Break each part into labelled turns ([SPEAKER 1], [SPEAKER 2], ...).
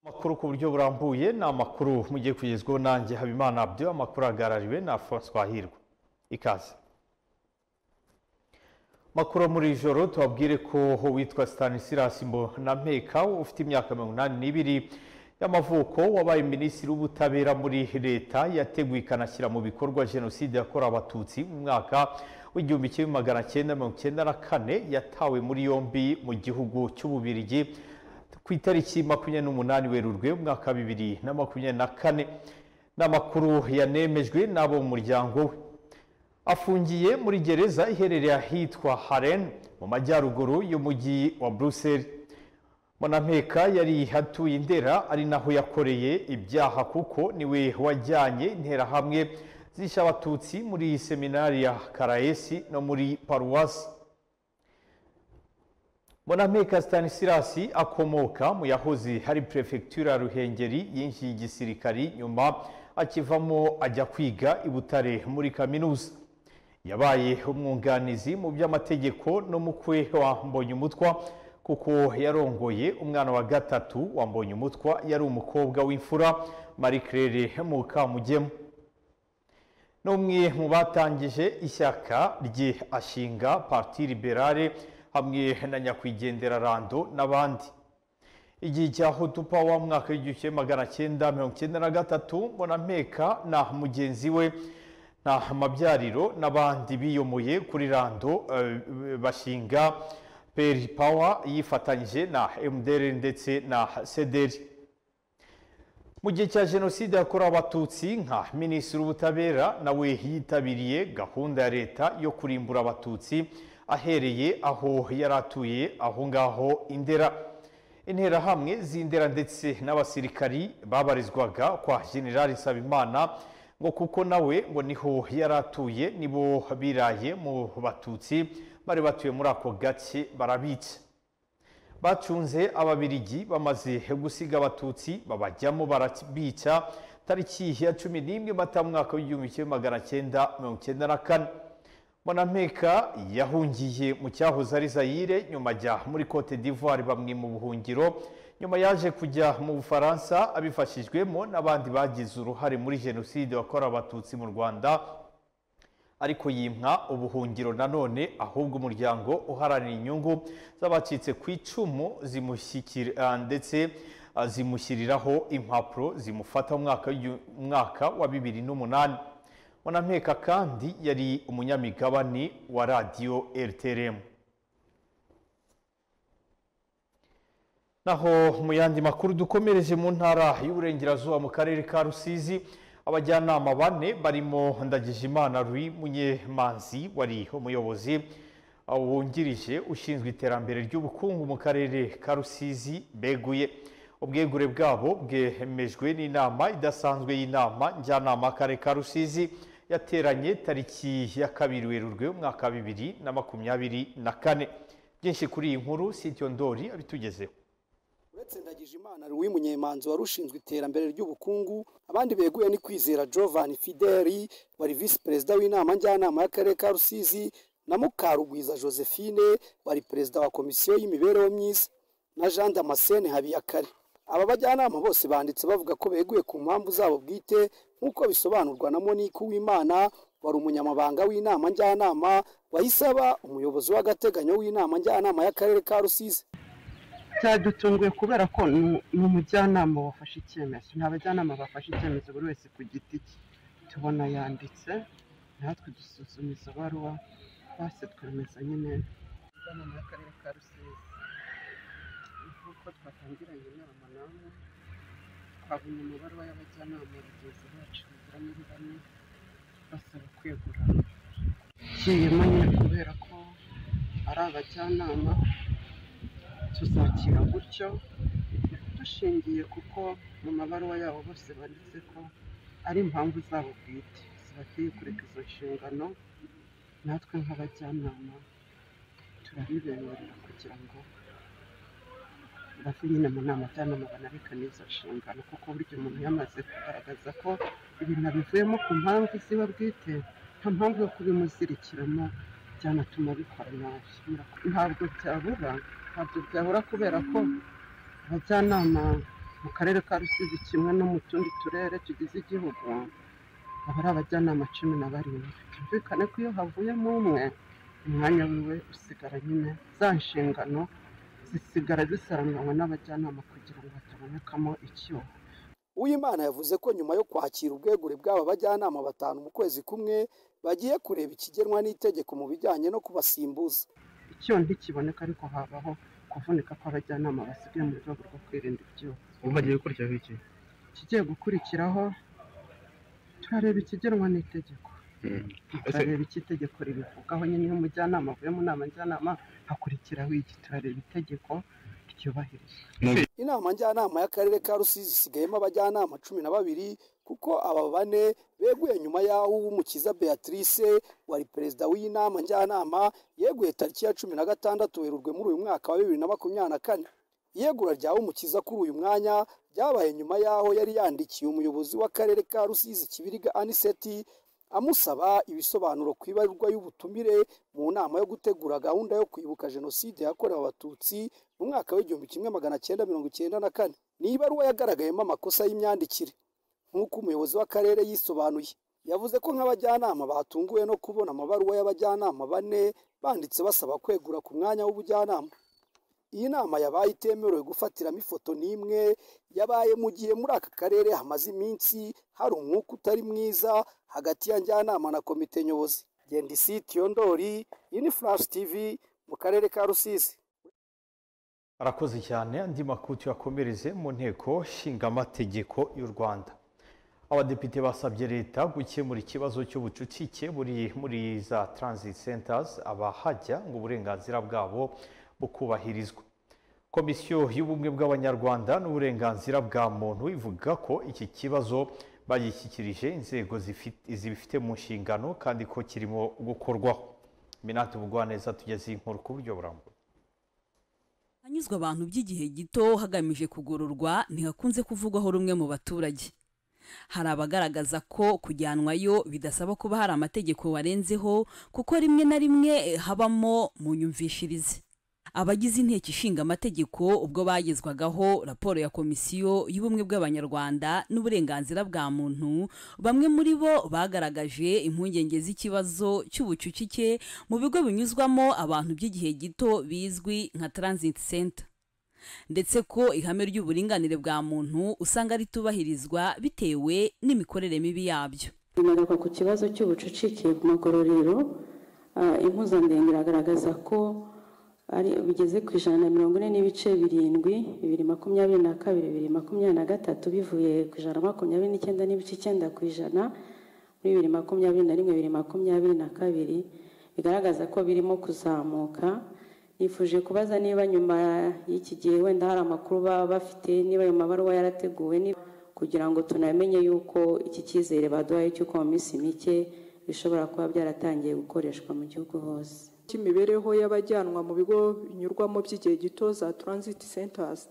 [SPEAKER 1] amakuru ku buryo burambuye ni amakuru mugiye kugezwaho nanjye habimana abyo amakuru ahagarariwe na francois hirwa ikaze makuru muri iri joro tubabwire ko witwa stanislas mbonameka ufite imyaka mirongo inani n'ibiri y'amavuko wabaye minisitiri w'ubutabera muri leta yateguye ikanashyira mu bikorwa jenoside yakorewe abatutsi mu mwaka w'igihumbi kimwe magana cyenda mirongo icyenda na kane yatawe muri yombi mu gihugu cy'ububirigi ku itariki makumyabiri n'umunani werurwe umwaka wa bibiri na makumyabiri na kane n'amakuru yanemejwe n'abo mu muryango we afungiye muri gereza iherereye ahitwa haren mu majyaruguru y'umujyi wa buruseli Monameka yari atuye indera ari naho yakoreye ibyaha kuko niwe wajyanye interahamwe zishe abatutsi muri seminari ya karayesi no muri paruwasi Monameka Stanislas akomoka mu yahoze hari perefegitura Ruhengeri yinjiye igisirikari nyuma akivamo ajya kwiga i Butare muri kaminuza yabaye umwunganizi mu by'amategeko n'umukwe wa Mbonyumutwa kuko yarongoye umwana wa gatatu wa Mbonyumutwa yari umukobwa w'imfura Marie Claire Mukamugemu n'umwe mu batangije ishyaka rye ashinga Parti Liberale hamwe na nyakwigendera rando n'abandi igihe cya hutupa wa mwaka w'igihumbi kimwe magana cyenda mirongo icyenda na gatatu mbonameka na mugenzi we na mabyariro n'abandi biyomoye kuri rando bashinga peri pawa yifatanyije na mdr ndetse na sederi mu gihe cya jenoside yakorewe abatutsi nka minisitiri w'ubutabera nawe yitabiriye gahunda ya leta yo kurimbura abatutsi ahereye aho yari atuye aho ngaho indera interahamwe z'indera ndetse n'abasirikari babarizwaga kwa generali nsabimana ngo kuko nawe ngo niho yari atuye nibo biraye mu batutsi bari batuye muri ako gace barabica bacunze ababirigi bamaze gusiga abatutsi babajyamo barabica tariki ya cumi n'imwe mata mwaka w'igihumbi kimwe magana cyenda mirongo icyenda na kane Bonameka yahungiye mu cyahoze ari Zaire nyuma ajya muri Cote d'Ivoire bamwe mu buhungiro nyuma yaje kujya mu Bufaransa abifashijwemo n'abandi bagize uruhare muri jenoside yakorewe abatutsi mu Rwanda ariko yimwa ubuhungiro nanone ahubwo umuryango uharanira inyungu z'abacitse ku icumu zimushyikira ndetse zimushyiriraho impapuro zimufata mwaka wa bibiri n'umunani Bonameka kandi yari umunyamigabane wa radiyo RTRM naho mu yandi makuru dukomereje mu ntara y'uburengerazuba mu karere ka rusizi abajyanama bane barimo ndagijimana rui munyemanzi wari umuyobozi wungirije ushinzwe iterambere ry'ubukungu mu karere ka rusizi beguye ubwegure bwabo bwemejwe n'inama idasanzwe y'inama njyanama y'akarere ka rusizi yateranye tariki ya kabiri werurwe umwaka wa bibiri na makumyabiri na kane byinshi kuri iyi nkuru sitiyo ndori abitugezeho
[SPEAKER 2] uretse ndagijimana ruwi munyemanzi wari ushinzwe iterambere ry'ubukungu abandi beguye ni kwizera jovani fideli wari visi perezida w'inama njyanama y'akarere ka rusizi na mukarugwiza josephine wari perezida wa komisiyo y'imibereho myiza na jean damascene habiyakare aba bajyanama bose banditse bavuga ko beguye ku mpamvu zabo bwite nk'uko bisobanurwa na monique w'imana wari umunyamabanga w'inama njyanama wayisaba umuyobozi w'agateganyo w'inama njyanama y'akarere ka rusizi
[SPEAKER 3] cyadutunguye kubera ko ni umujyanama wafashe icyemezo ni abajyanama bafashe icyemezo buri wese ku giti cye tubona yanditse natwe dusuzuma izo baruwa basi twemeza nyine inama y'akarere ka rusizi nk'uko twatangiranye inama namwe twabonye umubare w'abajyanama bagenzi bacu bagera muri bane basaba kwegura kiyema nyine kubera ko ari abajyanama tuzakira gutyo dushingiye kuko mu mabaruwa yabo bose banditse ko ari impamvu zabo bwite zibateye kureka izo nshingano natwe nk'abajyanama turabibemerera kugira ngo bave nyine mu nama njyanama banabikane izo nshingano kuko burya umuntu yamaze kugaragaza ko ibintu abivuyemo ku mpamvu ziba bwite nta mpamvu yo kubimuzirikiramo byanatuma bikora nabi ntabwo byabura ntabwo byabura kubera ko abajyanama mu karere ka rusizi kimwe no mu tundi turere tugize igihugu haba ari abajyanama cumi na barindwi byumvikane ko iyo havuyemo umwe umwanya wiwe usigara nyine za nshingano zisigara zisaranganywa n'abajyanama kugira ngo hatabonekamo icyuho
[SPEAKER 2] uwimana yavuze ko nyuma yo kwakira ubwegure bw'aba bajyanama batanu mu kwezi kumwe bagiye kureba ikigenwa n'itegeko mu bijyanye no kubasimbuza
[SPEAKER 3] icyuho ntikiboneka ariko habaho kuvunika kw'abajyanama basigaye mu rwego rwo kwirinda ibyuho
[SPEAKER 4] ubu bagiye gukurikiraho iki
[SPEAKER 3] ikigiye gukurikiraho turareba ikigenwa n'itegeko turareba icyo itegeko ribivugaho nyine iyo umujyanama avuye mu nama njyanama hakurikiraho iki turareba itegeko ryubahirije
[SPEAKER 2] inama njyanama y'akarere ka rusizi isigayemo abajyanama cumi na babiri kuko aba bane beguye nyuma y'aho uwumukiza beatrice wari perezida w'iyi nama njyanama yeguye tariki ya cumi na gatandatu werurwe muri uyu mwaka wa bibiri na makumyabiri na kane iyegura rya umukiza kuri uyu mwanya ryabaye nyuma y'aho yari yandikiye umuyobozi w'akarere ka rusizi kibiriga aniseti amusaba ibisobanuro ku ibarwa y'ubutumire mu nama yo gutegura gahunda yo kwibuka jenoside yakorewe abatutsi mu mwaka w'igihumbi kimwe magana cyenda mirongo icyenda na kane ni ibaruwa yagaragayemo amakosa y'imyandikire nk'uko umuyobozi w'akarere yisobanuye yavuze ko nk'abajyanama batunguwe no kubona amabaruwa y'abajyanama bane banditse basaba kwegura ku mwanya w'ubujyanama iyi nama yabaye itemerewe gufatiramo ifoto n'imwe yabaye mu gihe muri aka karere hamaze iminsi hari umwuka utari mwiza hagati ya njyanama na komite nyobozi gendisiti yondori uniflash tv mu karere ka rusizi
[SPEAKER 1] arakoze cyane andi makuru tuyakomereze mu nteko nshingamategeko y'u rwanda abadepite basabye leta gukemura ikibazo cy'ubucucike buri muri za transit centers abahajya ngo uburenganzira bwabo bukubahirizwa komisiyo y'ubumwe bw'abanyarwanda n'uburenganzira bwa muntu ivuga ko iki kibazo bagishyikirije inzego zifite- zibifite mu nshingano kandi ko kirimo gukorwaho minati bugwaneza tugeze iyi nkuru ku buryo burambuye
[SPEAKER 5] hanyuzwa abantu by'igihe gito hagamijwe kugororwa ntihakunze kuvugwaho rumwe mu baturage hari abagaragaza ko kujyanwayo bidasaba kuba hari amategeko warenzeho kuko rimwe na rimwe eh, habamo mu nyumvishirize abagize inteko ishinga amategeko ubwo bagezwagaho raporo ya komisiyo y'ubumwe bw'abanyarwanda n'uburenganzira bwa muntu bamwe muri bo bagaragaje impungenge z'ikibazo cy'ubucucike mu bigo binyuzwamo abantu by'igihe gito bizwi nka transit center ndetse ko ihame ry'uburinganire bwa muntu usanga ritubahirizwa bitewe n'imikorere mibi yabyo
[SPEAKER 6] Ingaruka ku kibazo cy'ubucucike mu magororero ah, impuzandengo iragaragaza ko ari bigeze ku ijana na mirongo ine n'ibice birindwi bibiri makumyabiri na kabiri bibiri makumyabiri na gatatu bivuye ku ijana na makumyabiri n'icyenda n'ibice icyenda ku ijana muri bibiri makumyabiri na rimwe bibiri makumyabiri na kabiri bigaragaza ko birimo kuzamuka nifuje kubaza niba nyuma y'iki gihe wenda hari amakuru baba bafite niba ayo mabaruwa yarateguwe niba kugira ngo tunamenye yuko iki cyizere baduhaye cy'uko mu minsi mike bishobora kuba byaratangiye gukoreshwa mu gihugu hose
[SPEAKER 7] cy'imibereho y'abajyanwa mu bigo binyurwamo by'igihe gito za transit centers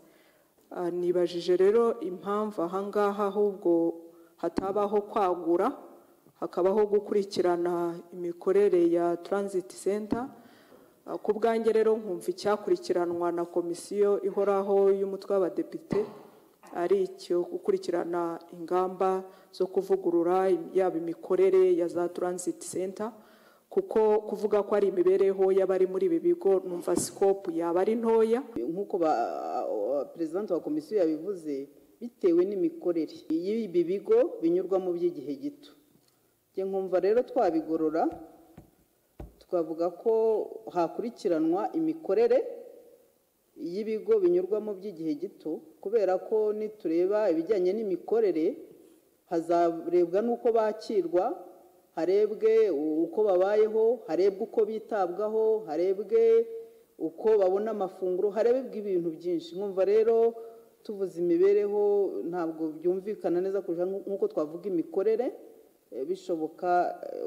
[SPEAKER 7] Ah, nibajije rero impamvu ahangaha ahubwo hatabaho kwagura hakabaho gukurikirana imikorere ya transit center Ah, ku bwanjye rero nkumva icyakurikiranwa na komisiyo ihoraho y'umutwe w'abadepite ari icyo gukurikirana ingamba zo kuvugurura yaba imikorere ya za transit center kuko kuvuga ko ari imibereho y'abari muri ibi bigo numva sikopu yaba ari ntoya
[SPEAKER 8] nk'uko ba- ah, perezida wa komisiyo yabivuze bitewe n'imikorere y'ibi bigo binyurwamo by'igihe gito njye nkumva rero twabigorora twavuga ko hakurikiranwa imikorere y'ibigo binyurwamo by'igihe gito kubera ko nitureba ibijyanye n'imikorere hazarebwa n'uko bakirwa harebwe uko babayeho harebwe uko bitabwaho harebwe uko babona amafunguro harebwe ibintu byinshi nkumva rero tuvuze imibereho ntabwo byumvikana neza kurusha nk'uko twavuga imikorere bishoboka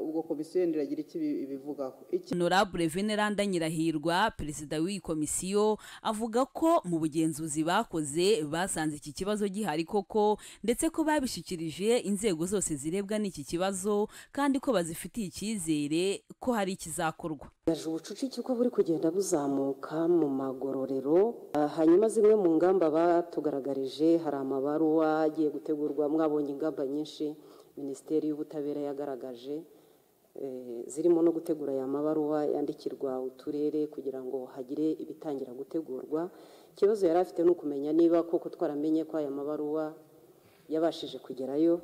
[SPEAKER 8] ubwo komisiyo yenda iragira iki ibivugaho
[SPEAKER 5] honorable veneranda nyirahirwa perezida w'iyi komisiyo avuga ko mu bugenzuzi bakoze basanze iki kibazo gihari koko ndetse ko babishyikirije inzego zose zirebwa n'iki kibazo kandi ko bazifitiye icyizere ko hari ikizakorwa
[SPEAKER 4] yaje ubucucike ko buri kugenda buzamuka mu magororero hanyuma zimwe mu ngamba batugaragarije hari amabaruwa agiye gutegurwa mwabonye ingamba nyinshi minisiteri y'ubutabera yagaragaje zirimo no gutegura aya mabaruwa yandikirwa uturere kugira ngo hagire ibitangira gutegurwa ikibazo yari afite ni ukumenya niba koko twaramenye ko aya mabaruwa yabashije kugerayo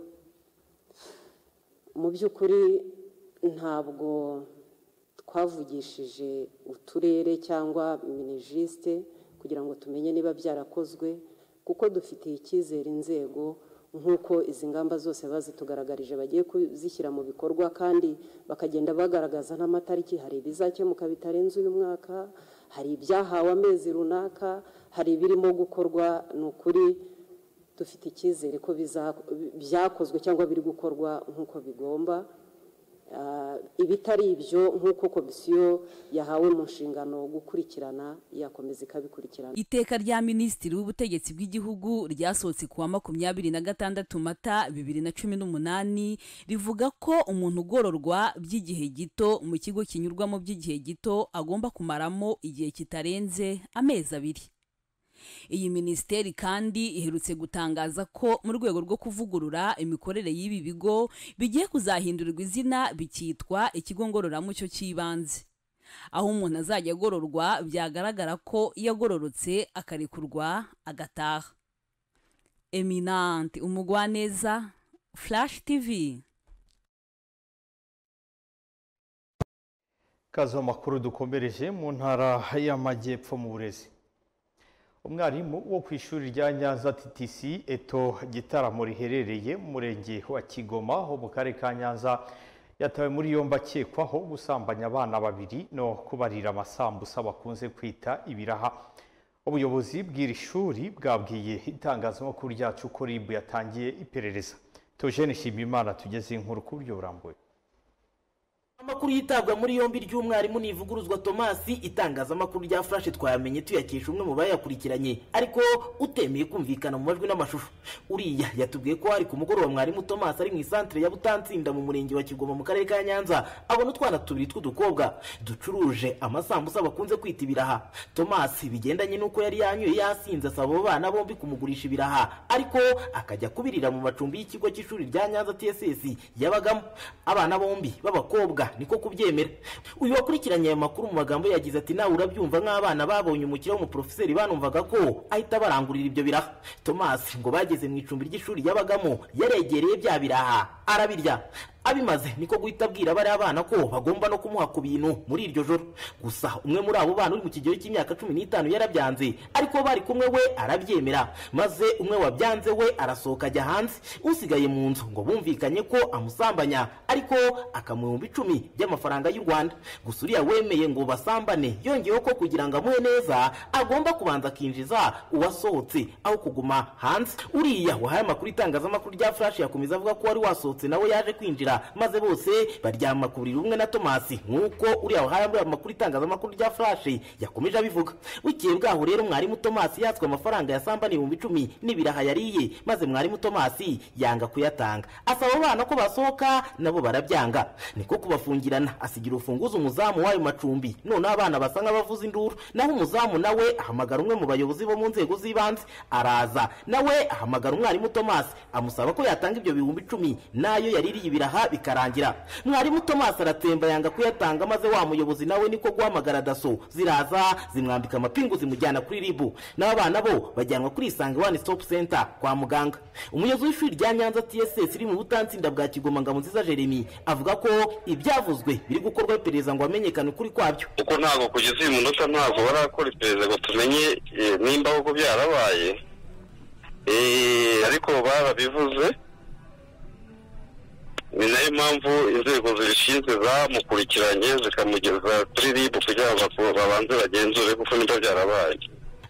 [SPEAKER 4] mu by'ukuri ntabwo twavugishije uturere cyangwa minijisite kugira ngo tumenye niba byarakozwe kuko dufitiye icyizere inzego nk'uko izi ngamba zose bazitugaragarije bagiye kuzishyira mu bikorwa kandi bakagenda bagaragaza n'amatariki hari ibizakemuka bitarenze uyu mwaka hari ibyahawe amezi runaka hari ibirimo gukorwa ni ukuri dufite icyizere ko byakozwe cyangwa biri gukorwa nk'uko bigomba ibitari ibyo nk'uko komisiyo yahawe mu nshingano gukurikirana yakomeza ikabikurikirana
[SPEAKER 5] iteka rya minisitiri w'ubutegetsi bw'igihugu ryasohotse ku wa makumyabiri na gatandatu mata bibiri na cumi n'umunani rivuga ko umuntu ugororwa by'igihe gito mu kigo kinyurwamo by'igihe gito agomba kumaramo igihe kitarenze amezi abiri iyi minisiteri kandi iherutse gutangaza ko mu rwego rwo kuvugurura imikorere y'ibi bigo bigiye kuzahindurirwa izina bikitwa ikigo ngororamuco cy'ibanze aho umuntu azajya agororwa byagaragara ko yagororotse akarekurwa agataha eminante umugwaneza flash tv
[SPEAKER 1] kazi makuru dukomereje mu ntara y'amajyepfo mu burezi umwarimu wo ku ishuri rya nyanza TTC eto gitaramo riherereye mu murenge wa kigoma ho mu karere ka nyanza yatawe muri yombi akekwaho gusambanya abana babiri no kubarira amasambusa bakunze kwita ibiraha ubuyobozi bw'iri shuri bwabwiye itangazamakuru ryacu ko rib yatangiye iperereza tojene nshimiyimana tugeze inkuru ku buryo burambuye
[SPEAKER 9] amakuru yitabwa muri yombi ry'umwarimu nivuguruzwa tomasi itangazamakuru rya furashe twayamenye tuyakesha umwe mu bayakurikiranye ariko utemeye kumvikana mu majwi n'amashusho uriya yatubwiye ko hari ku mugoroba mwarimu tomasi ari mu isantere ya butansinda mu murenge wa kigoma mu karere ka nyanza abona utwana tubiri tw'udukobwa ducuruje amasambusa bakunze kwita ibiraha tomasi bigendanye n'uko yari yanyoye yasinze asaba abo bana bombi kumugurisha ibiraha ariko akajya kubirira mu macumbi y'ikigo cy'ishuri rya nyanza tss yabagamo abana bombi b'abakobwa niko kubyemera uyu wakurikiranye aya makuru mu magambo yagize ati nawe urabyumva nk'abana babonye umukiriya w'umuporofeseri banumvaga ko ahita barangurira ibyo biraha tomasi ngo bageze mu icumbi ry'ishuri yabagamo yaregereye bya biraha arabirya abimaze niko guhita abwira bariya bana ko bagomba no kumuha ku bintu muri iryo joro gusa umwe muri abo bana uri mu kigero cy'imyaka cumi n'itanu yarabyanze ariko bari kumwe we arabyemera maze umwe wabyanze we arasohoka ajya hanze usigaye mu nzu ngo bumvikanye ko amusambanya ariko akamuhumbi icumi by'amafaranga y'u rwanda gusa uriya wemeye ngo basambane yongeyeho ko kugira ngo amuhe neza agomba kubanza akinjiza uwasohotse aho kuguma hanze uriya wahaye amakuru itangazamakuru rya furashi yakomeza avuga ko wari wasohotse nawe yaje kwinjira maze bose baryama ku buriri rumwe na tomasi nk'uko uriya wahaye amakuru itangazamakuru rya furashe yakomeje abivuga bukeye bwaho rero mwarimu tomasi yatswe amafaranga yasambaniye ibihumbi icumi n'ibiraha yariye maze mwarimu tomasi yanga kuyatanga asaba abana ko basohoka nabo barabyanga niko kubafungirana asigira urufunguzo umuzamu w'ayo macumbi noneho abana basa nk'abavuza induru naho umuzamu nawe ahamagara umwe mu bayobozi bo mu nzego z'ibanze araza nawe ahamagara umwarimu tomasi amusaba ko yatanga ibyo bihumbi icumi n'ayo yaririye ibiraha bikarangira mwarimu tomasi aratsemba yanga kuyatanga maze wa muyobozi nawe niko guhamagara daso ziraza zimwambika amapingu zimujyana kuri ribu n'abo bana bo bajyanwa kuri isange wani sitopu senta kwa muganga umuyobozi w'ishuri rya nyanza tss iri mu butansinda bwa kigoma ngabo nziza jeremy avuga ko ibyavuzwe biri gukorwa iperereza ngo hamenyekane ukuri kwabyo
[SPEAKER 10] kuko ntabwo kugeza uyu munota ntabwo barakora iperereza ngo tumenye nimba koko byarabaye ariko barabivuze ni nayo mpamvu inzego zibishinzwe zamukurikiranye zikamugeza kuri ribu kugira ngo babanze bagenzure kuko niba byarabaye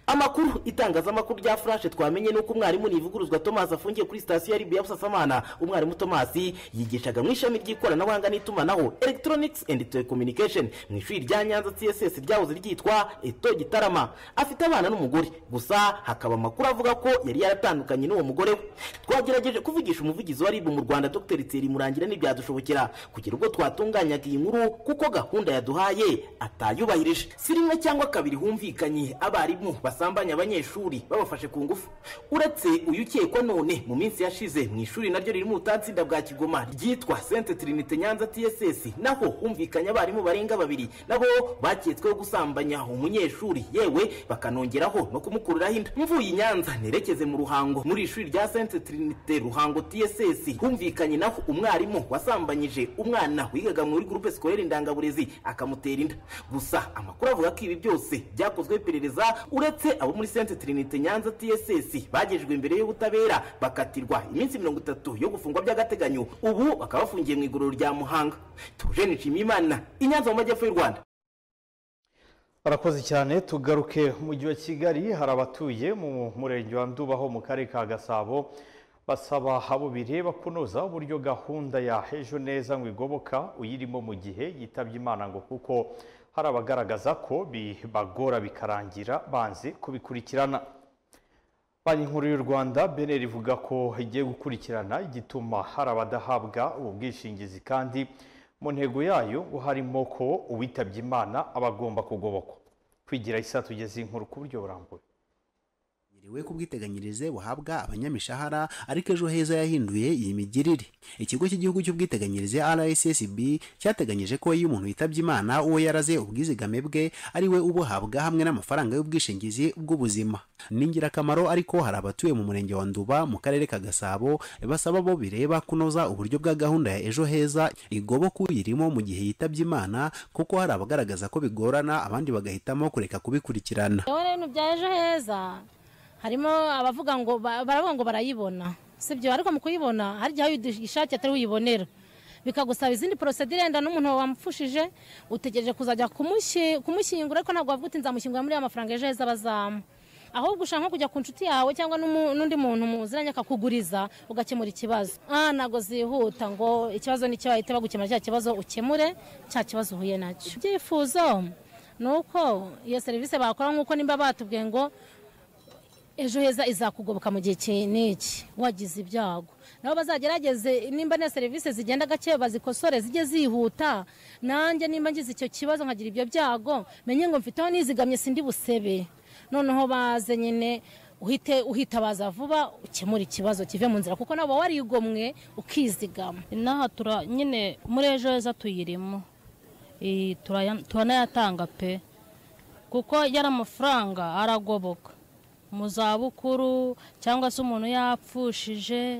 [SPEAKER 9] amakuru itangazamakuru rya furashe twamenye nuko umwarimu nivuguruzwa thomas afungiye kuri sitasiyo ya ribu ya busasamana umwarimu thomas yigishaga mu ishami ry'ikoranabuhanga n'itumanaho electronics and telecommunication mu ishuri rya nyanza css ryahoze ryitwa eto gitarama afite abana n'umugore gusa hakaba amakuru avuga ko yari yaratandukanye n'uwo mugore we twagerageje kuvugisha umuvugizi wa rib mu rwanda dr tseri murangira ntibyadushobokera kugera ubwo twatunganyaga iyi nkuru kuko gahunda yaduhaye atayubahirije si rimwe cyangwa kabiri humvikanye abarimu basambanya abanyeshuri babafashe ku ngufu uretse uyu ukekwa none mu minsi yashize mu ishuri naryo riri mu butatsinda bwa kigoma ryitwa sente trinite nyanza tss naho humvikanye abarimu barenga babiri nabo baketsweho gusambanya umunyeshuri yewe bakanongeraho no kumukuriraho inda mvuye i nyanza nerekeze mu ruhango muri ishuri rya sente trinite ruhango tss humvikanye naho umwarimu wasambanyije umwana wigaga muri gurupe sikorere indangaburezi akamutera inda gusa amakuru avuga ko ibi byose byakozwe iperereza uretse abo muri sente trinite nyanza tss bagejejwe imbere y'ubutabera bakatirwa iminsi mirongo itatu yo gufungwa by'agateganyo ubu bakaba bafungiye mu iguriro rya muhanga tuje nishimimana i nyanza mu majyepfo y'u rwanda
[SPEAKER 1] barakoze cyane tugaruke mu mujyi wa kigali hari abatuye mu murenge wa ndubaho mu karere ka gasabo basaba abo bireba kunoza uburyo gahunda ya ejo neza ngo igoboka uyirimo mu gihe yitabye imana ngo kuko hari abagaragaza ko bibagora bikarangira banze kubikurikirana banki nkuru y'u rwanda beneri ivuga ko igiye gukurikirana igituma hari abadahabwa ubu bwishingizi kandi mu ntego yayo ngo harimo ko uwitabye imana aba agomba kugobokwa kwigira isa tugeze inkuru ku buryo burambuye
[SPEAKER 11] we ku bwiteganyirize buhabwa abanyamishahara ariko ejo heza yahinduye iyi migirire ikigo cy'igihugu cy'ubwiteganyirize rssb cyateganyije ko iyo umuntu yitabye imana uwo yaraze ubwizigame bwe ari we ubuhabwa hamwe n'amafaranga y'ubwishingizi bw'ubuzima ni ingirakamaro ariko hari abatuye mu murenge wa nduba mu karere ka gasabo basaba bo bireba kunoza uburyo bwa gahunda ya ejo heza igoboka uyirimo mu gihe yitabye imana kuko hari abagaragaza ko bigorana abandi bagahitamo kureka kubikurikirana
[SPEAKER 12] ibintu bya ejo heza harimo abavuga ngo baravuga ngo barayibona sibyo ariko mu kuyibona hari igihe aho uyishakiye atari uyibonera bikagusaba izindi porosedire yenda n'umuntu wamupfushije utegereje kuzajya kumushyingura ariko ntabwo wavuga uti nzamushyingura muri ya mafaranga ejo heza abazamu ahubwo ushaka nko kujya ku nshuti yawe cyangwa n'undi muntu muziranye akakuguriza ugakemura ikibazo aha ntabwo zihuta ngo ikibazo nicyo bahita bagukemura cya kibazo ukemure cya kibazo uhuye nacyo ibyifuzo ni uko iyo serivisi bakora nk'uko nimba batubwiye ngo ejo heza izakugoboka mu gihe iki n'iki wagize ibyago nabo bazagerageze nimba nta serivisi zigenda gake bazikosore zijye zihuta nanjye nimba ngize icyo kibazo nkagira ibyo byago menye ngo mfite aho nizigamye sindi busebe noneho baze nyine uhite uhitabaza vuba ukemura ikibazo kive mu nzira kuko nabo warigomwe ukizigama
[SPEAKER 13] inaha nyine muri ejo heza tuyirimo turanayatanga pe kuko yari amafaranga aragoboka mu zabukuru cyangwa se umuntu yapfushije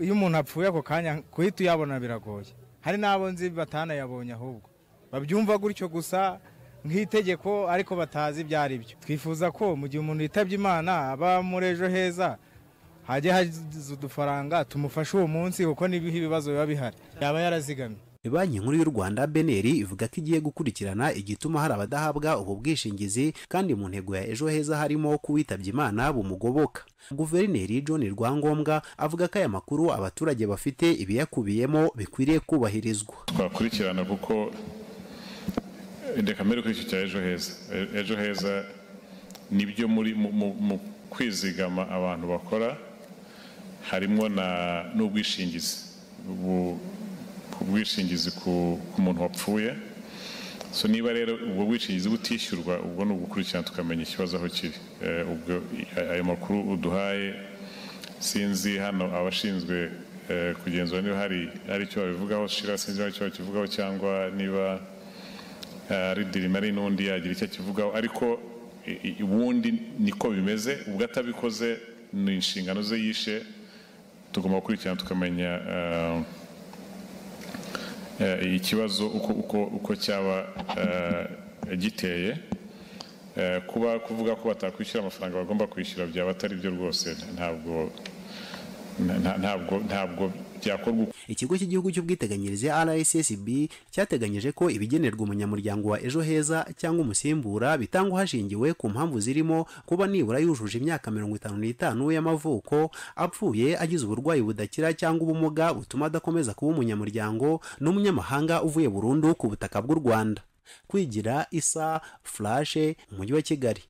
[SPEAKER 14] iyo umuntu apfuye ako kanya kuhita uyabona biragoye hari n'abo nzi batanayabonye ahubwo babyumva gutyo gusa nk'itegeko ariko batazi ibyo ari byo twifuza ko mu gihe umuntu yitabye imana aba muri ejo heza hajya haza udufaranga tumufashe uwo munsi kuko n'ibihe ibibazo biba bihari yaba yarazigamye
[SPEAKER 11] banki nkuru y'u rwanda beneri ivuga ko igiye gukurikirana igituma hari abadahabwa ubu bwishingizi kandi mu ntego ya ejo heza harimo kuwitabye imana bumugoboka guverineri john rwangombwa avuga ko aya makuru abaturage bafite ibiyakubiyemo bikwiriye kubahirizwa
[SPEAKER 15] twakurikirana kuko reka mbere kuri icyo cya ejo heza ejo heza nibyo muri mu kwizigama abantu bakora harimo n'ubwishingizi ubwishingizi ku muntu wapfuye so niba rero ubwo bwishingizi butishyurwa ubwo ni ugukurikirana tukamenya ikibazo aho kiri ubwo ayo makuru uduhaye sinzi hano abashinzwe kugenzura niba hari hari icyo babivugaho shira sinzi niba icyo bakivugaho cyangwa niba ari dirima ari n'undi yagira icyo akivugaho ariko ubundi niko bimeze ubwo atabikoze ni inshingano ze yishe tugomba gukurikirana tukamenya ikibazo uko cyaba giteye kuba kuvuga ko batakwishyura amafaranga bagomba kwishyura byaba atari byo rwose ntabwo ntabwo ntabwo byakorwa
[SPEAKER 11] ikigo cy'igihugu cy'ubwiteganyirize rssb cyateganyije ko ibigenerwa umunyamuryango wa ejo heza cyangwa umusimbura bitangwa hashingiwe ku mpamvu zirimo kuba nibura yujuje imyaka mirongo itanu n'itanu y'amavuko apfuye agize uburwayi budakira cyangwa ubumuga butuma adakomeza kuba umunyamuryango n'umunyamahanga uvuye burundu ku butaka bw'u rwanda kwigira isa furashe umujyi wa kigali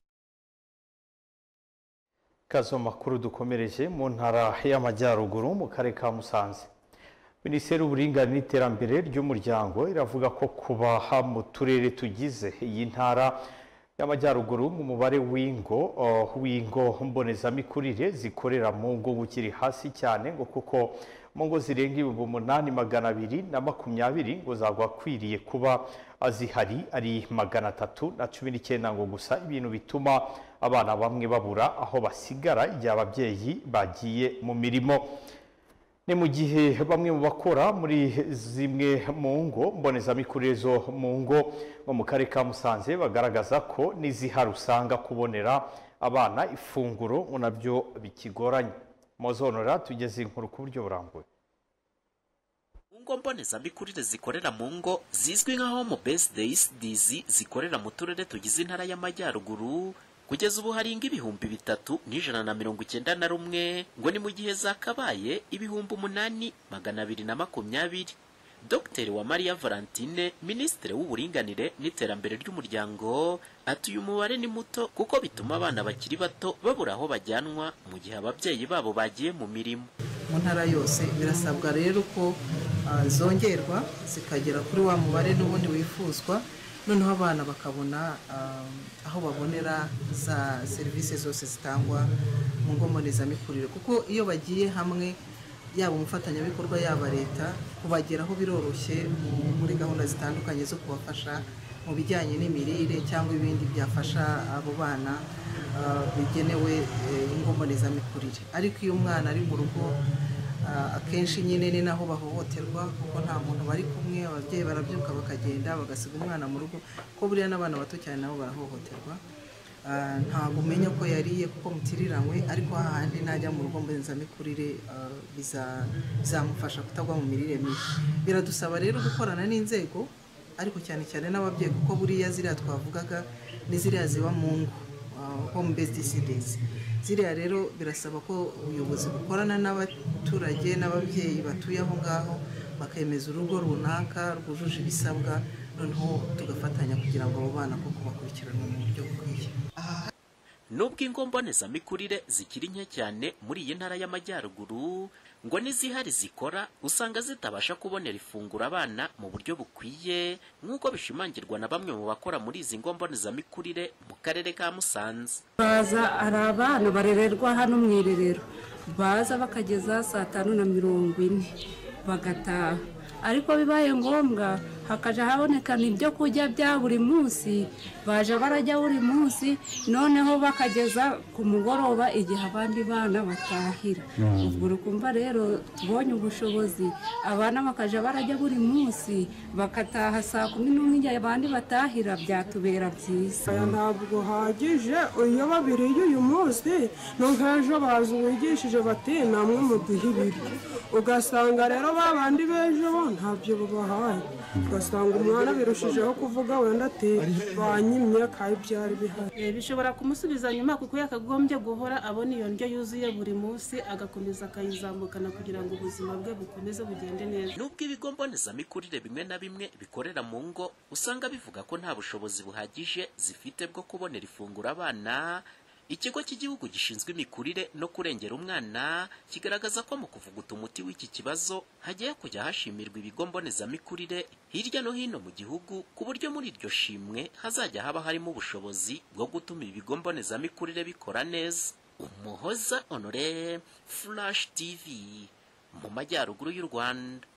[SPEAKER 1] kazo makuru dukomereje mu ntara y'amajyaruguru mu karere ka musanze minisiteri y'uburinganire n'iterambere ry'umuryango iravuga ko kubaha mu turere tugize iyi ntara y'amajyaruguru umubare w'ingo uh, w'ingo mbonezamikurire zikorera mu ngo ukiri hasi cyane ngo kuko mu ngo zirenga ibihumbi umunani magana abiri na makumyabiri ngo zagwakwiriye kuba zihari ari magana atatu na cumi n'icyenda ngo gusa ibintu bituma abana bamwe babura aho basigara igihe ababyeyi bagiye mu mirimo ni mu gihe bamwe mu bakora muri zimwe mu ngo mbonezamikurire zo mu ngo nko mu karere ka musanze bagaragaza ko n'izihari usanga kubonera abana ifunguro ngo nabyo bikigoranye muzonora tugeze inkuru ku buryo burambuye
[SPEAKER 16] ngo mbonezamikurire zikorera mu ngo zizwi nka home based days zikorera mu turere tugize intara y'amajyaruguru kugeza ubu hari ingo ibihumbi bitatu n'ijana na mirongo icyenda na rumwe ngo ni mu gihe zakabaye ibihumbi umunani magana abiri na makumyabiri dr Uwamariya valentine minisitiri w'uburinganire n'iterambere ry'umuryango ati uyu mubare ni muto kuko bituma abana bakiri bato babura aho bajyanwa mu gihe ababyeyi babo bagiye mu mirimo
[SPEAKER 17] mu ntara yose birasabwa rero ko ah, zongerwa zikagera kuri wa mubare n'ubundi wifuzwa noneho abana bakabona ah, aho babonera za serivisi zose zitangwa mu ngo mbonezamikurire kuko iyo bagiye hamwe yaba umufatanyabikorwa yaba leta kubageraho biroroshye mu- muri gahunda zitandukanye zo kubafasha mu bijyanye n'imirire cyangwa ibindi byafasha abo bana ah, bigenewe eh, ingo mbonezamikurire ariko iyo umwana ari mu rugo ah, akenshi nyine ni naho bahohoterwa kuko nta muntu bari kumwe ababyeyi barabyuka bakagenda bagasiga umwana mu rugo kuko buriya n'abana bato cyane nabo barahohoterwa Ah, ntabwo umenya ko yariye kuko mutiriranywe ariko hahandi najya mu rugo mbonezamikurire ah, biza- bizamufasha kutagwa mu mirire mibi biradusaba rero gukorana n'inzego ariko cyane cyane n'ababyeyi kuko buriya ziriya twavugaga ni ziriya ziba mu ngo home based cities ziriya rero birasaba ko ubuyobozi bukorana n'abaturage n'ababyeyi batuye aho ngaho bakemeza urugo runaka rwujuje ibisabwa noneho tugafatanya kugira ngo abo bana koko bakurikiranwe mu buryo bukwiye
[SPEAKER 16] nubwo ingo mbonezamikurire zikiri nke cyane muri iyi ntara y'amajyaruguru ngo n'izihari zikora usanga zitabasha kubonera ifunguro abana mu buryo bukwiye nk'uko bishimangirwa na bamwe mu bakora muri izi ngo mbonezamikurire mu karere ka musanze
[SPEAKER 18] baza hari abana barererwa hano mu irerero baza bakageza saa tanu na mirongo ine bagataha ariko bibaye ngombwa hakaja haboneka ibyo kurya bya buri munsi baja barajya buri munsi noneho bakageza ku mugoroba igihe abandi bana batahira
[SPEAKER 19] Mm.
[SPEAKER 18] ubwo urukumva rero tubonye ubushobozi abana bakaja barajya buri munsi bagataha saa kumi n'umwe igihe abandi batahira byatubera byiza
[SPEAKER 20] ntabwo hagije iyo babiriye uyu munsi no nk'ejo bazi wigishije bati namwe muduhe ibiryo ugasanga rero ba bandi b'ejo bo ntabyo babahaye ugasanga umwana birushijeho kuvuga wenda ati banyimye kandi byari bihari
[SPEAKER 21] Eh, bishobora kumusubiza nyuma kuko yakagombye guhora abona iyo ndyo yuzuye buri munsi agakomeza akayizamukana kugira ngo ubuzima bwe bukomeze bugende neza
[SPEAKER 16] nubwo ibigo mbonezamikurire bimwe na bimwe bikorera mu ngo usanga bivuga ko nta bushobozi buhagije zifite bwo kubonera ifunguro abana ikigo cy'igihugu gishinzwe imikurire no kurengera umwana kigaragaza ko mu kuvuguta umuti w'iki kibazo hagiye kujya hashimirwa ibigo mbonezamikurire hirya no hino mu gihugu ku buryo muri iryo shimwe hazajya haba harimo ubushobozi bwo gutuma ibigo mbonezamikurire bikora neza umuhoza honore flash tv mu majyaruguru y'u rwanda